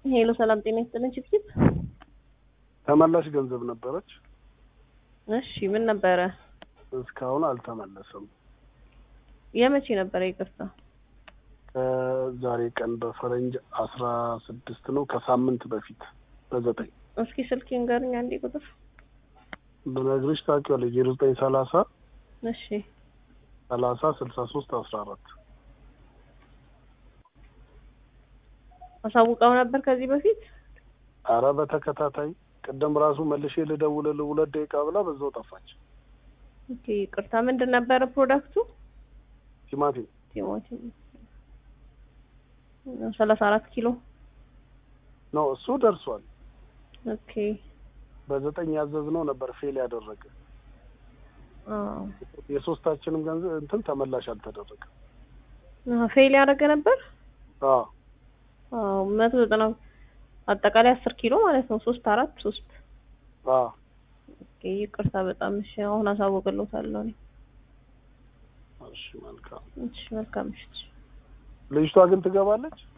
ሄሎ ሰላም ጤና ይስጥልን ችፕችፕ ተመላሽ ገንዘብ ነበረች። እሺ ምን ነበረ እስካሁን አልተመለሰም። የመቼ ነበረ ይቅርታ ከዛሬ ቀን በፈረንጅ አስራ ስድስት ነው ከሳምንት በፊት በዘጠኝ እስኪ ስልክ ንገሩኝ አንዴ ቁጥር ብነግርሽ ታውቂዋለሽ ዜሮ ዘጠኝ ሰላሳ እሺ ሰላሳ ስልሳ ሶስት አስራ አራት አሳውቀው ነበር ከዚህ በፊት አረ በተከታታይ ቅድም ራሱ መልሼ ልደውልልህ ሁለት ደቂቃ ብላ በዛው ጠፋች። ኦኬ ይቅርታ ምንድን ነበረ ፕሮዳክቱ ቲማቲም ቲማቲም ሰላሳ አራት ኪሎ ነው እሱ ደርሷል። ኦኬ በዘጠኝ ያዘዝነው ነበር ፌል ያደረገ አዎ የሶስታችንም ገንዘብ እንትን ተመላሽ አልተደረገ። አዎ ፌል ያደረገ ነበር አዎ አዎ መቶ ዘጠና አጠቃላይ አስር ኪሎ ማለት ነው ሶስት አራት ሶስት አዎ ኦኬ ይቅርታ በጣም እሺ አሁን አሳውቅልዎታለሁ እኔ እሺ መልካም። እሺ መልካም ምሽት ልጅቷ ግን ትገባለች።